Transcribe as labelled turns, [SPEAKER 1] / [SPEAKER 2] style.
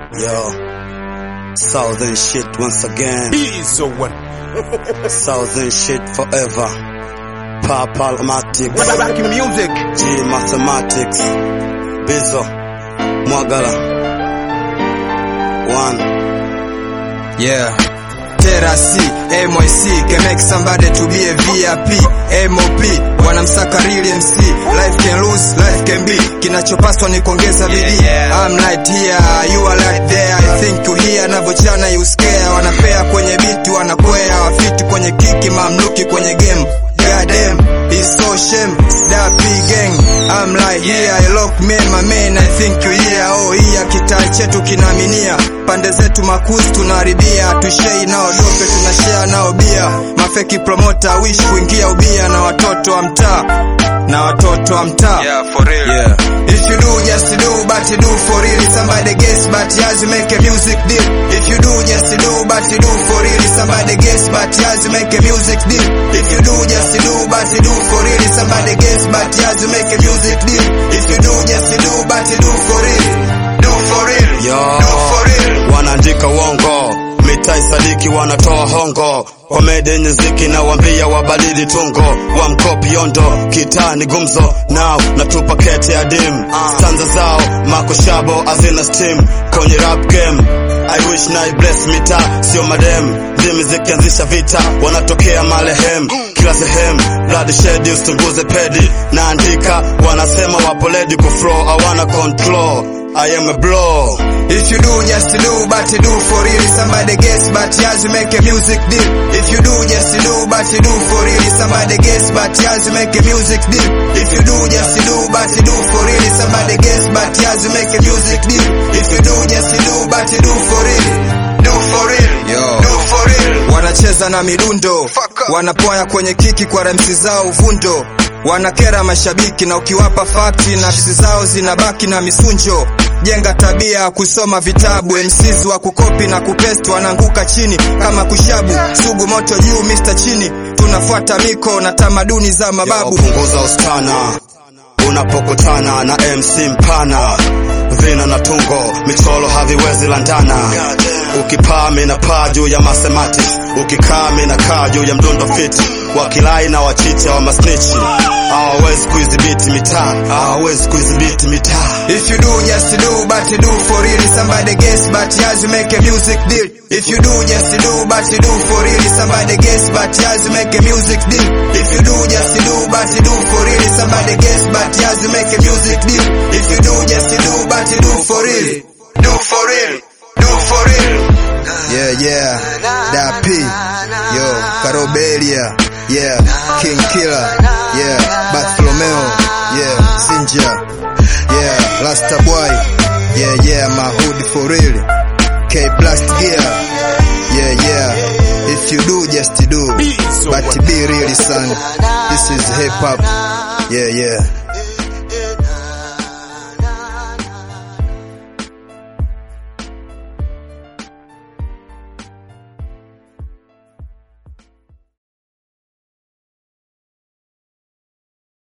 [SPEAKER 1] Yo, Southern shit once again.
[SPEAKER 2] He's a one.
[SPEAKER 1] Southern shit forever. Papalmatics.
[SPEAKER 2] Rocky music.
[SPEAKER 1] G mathematics. Bizo. Mwagala. One.
[SPEAKER 3] Yeah. Terasi, MYC can make somebody to be a VIP, MOP, wanamsaka real MC, life can lose, life can be, kinachopaswa ni kuongeza bidii. I'm right here, you are right there, I think you here, navochana you scare, wanapea kwenye biti, wanakwea, wafiti kwenye kiki, mamluki kwenye game. Goddamn, it's so shame, that big gang. I'm right here, I lock me, my man, I think you here. Oh, here kitaa chetu kinaminia, pande zetu makuzi tunaharibia, tushei nao dope, tunashare nao bia. Mafeki promoter wish kuingia ubia na watoto wa mtaa na watoto wa mtaa.
[SPEAKER 2] Yeah, for real.
[SPEAKER 3] Yeah. If you do, just do, but you do for real. Somebody guess, but you has to make a music deal. If you do, just do, but you do for real. Somebody guess, but you has to make a music deal. If you do, just do, but you do for real. Somebody guess, but you has to make a music deal. If you do, just do, but you do for real. Do for real.
[SPEAKER 1] Yo,
[SPEAKER 3] Do for real.
[SPEAKER 1] wanaandika uongo, mitai sadiki wanatoa hongo, komedi yenye ziki na wambia wabadili tungo, wa mkopi yondo, kitaa ni gumzo, now natupa kete ya dim, stanza zao makoshabo azina steam, kwenye rap game I wish na bless mita sio madem ndimi zikianzisha vita wanatokea malehem kila sehemu blood shed usitunguze pedi naandika wanasema wapo ready kuflow hawana control I am a blow
[SPEAKER 3] If you do, just do, but you do for real. Somebody guess, but you has to make a music deal. If you do, just do, but you do for real. Somebody guess, but you has to make a music deal. If you do, just do, but you do for real. Somebody guess, but you has to make a music deal. If you do, just do, but you do for real. Do for real.
[SPEAKER 1] Yo.
[SPEAKER 3] Do for real. Wanacheza na midundo, wanapoya kwenye kiki kwa remsi zao uvundo wanakera mashabiki na ukiwapa fakti nafsi zao zinabaki na misunjo jenga tabia ya kusoma vitabu MCs wa kukopi na kupesti wanaanguka chini kama kushabu sugu moto juu Mr chini tunafuata miko na tamaduni za
[SPEAKER 1] Yo,
[SPEAKER 3] mababu
[SPEAKER 1] punguza ustana unapokutana na MC mpana vina na tungo michoro haviwezi landana ukipaa mina paa juu ya mathematics ukikaa mina kaa juu ya mdundo fiti wakilai na wachicha wa masnichi hawawezi kuidhibiti mitaa hawawezi kuidhibiti mitaa
[SPEAKER 3] If you do, just do, but you do for real. Somebody guess, but you has to make a music deal. If you do, just do, but you do for real. Somebody guess, but you has to make a music deal. If you do, just do, but you do for real. Somebody guess, but you has to make a music deal. If you do, just do, but you do for real. Do for real. Do for real. Yeah, yeah. Da P. Yo, Carobelia. Yeah. King Killer. Yeah. Bartholomeo. Yeah. Zinja. Yeah, Rasta boy. Yeah, yeah, my hood for real. K Blast Gear. Yeah, yeah. If you do, just do.
[SPEAKER 2] Be so
[SPEAKER 3] But
[SPEAKER 2] what?
[SPEAKER 3] be real, son. This is hip hop. Yeah, yeah.